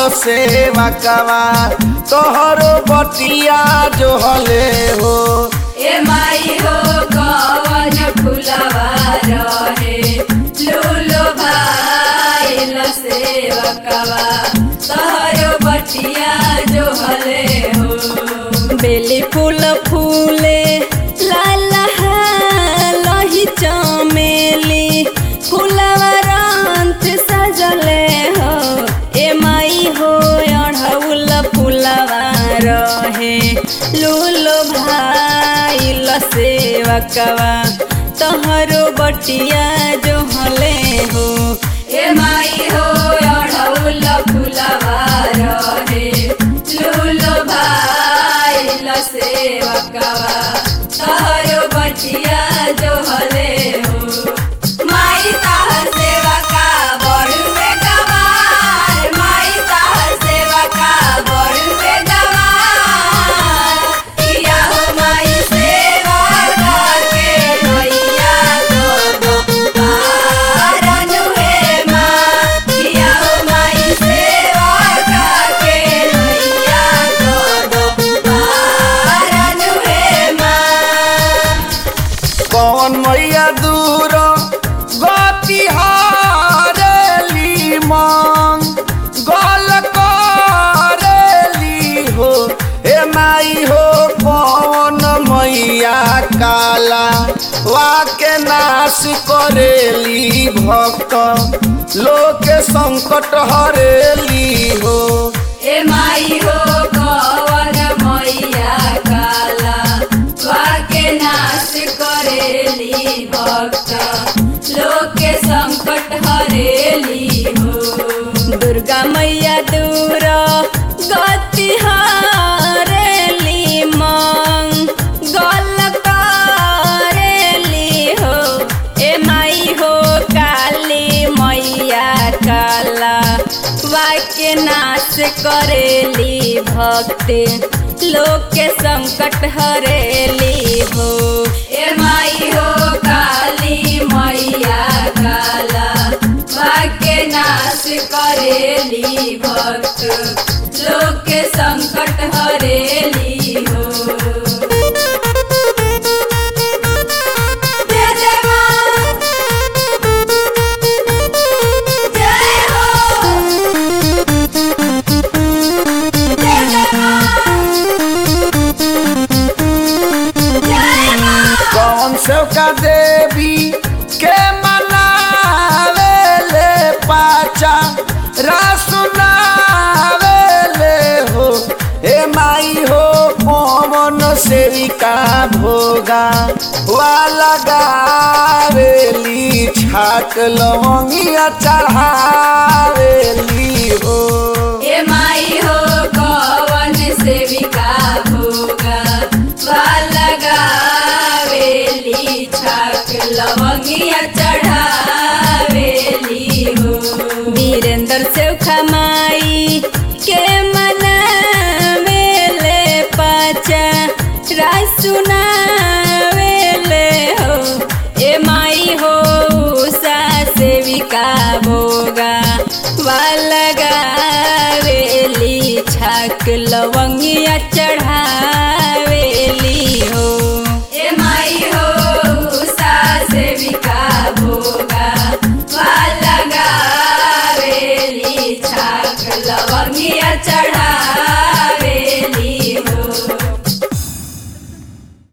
सेवा कवा तोहरो बटिया जो हले हो ए माई हो कवन फुलवा रहे लूलो भाई सेवकवा तोहरो बटिया जो हले हो बेली फूल फूले लाल लही चमेली फूलवा रंत सजले हो ए माई हो अढ़ौल फूलवा रहे लूलो भाई सेवकवा तोहरो बटिया जो हले हो ए माई हो अढ़ौल फूलवा रहे लूलो भाई सेवकवा तोहरो बटिया जो हले हो माई ताहर सेवका बड़ुए गवार माई ताहर सेवका बड़ुए गवार किया हो माई सेवा करके मैया को पार अनुहे माँ किया हो माई सेवा करके मैया को पार अनुहे माँ कौन मैया दूर गति हारेली मांग गल करेली हो हे माई हो कौन मैया काला वाके नाश करेली भक्त लोक संकट हरेली हो ए माई हो कवन मैया काला वाके नाश करेली भक्त लोके संकट हरेली हो दुर्गा मैया दूर गति हरेली मांग गल करेली हो ए माई हो काली मैया काला वाक्य नाश करेली भक्ति लोक के संकट हरेली हो ए माई हो काली मैया काला वाक्य नाश करेली भक्त लोक के संकट हरेली हो जय जय माँ जय हो जय जय माँ जय माँ कौन सेवका देवी के मनावे ले पाचा रासुनावे ले हो हे माई हो कौन सेविका भोगा वाला गावेली छाक लवंगिया चढ़ावेली हो ए माई हो कवन सेविका भोगा लगावेली छाक लवंगिया चढ़ावेली हो वीरेंद्र सेवखा माई के मनावेले पाचा रासुनावेले हो ए माई हो उषा सेविका भोगा वालगावेली छाक लवंगिया चढ़ा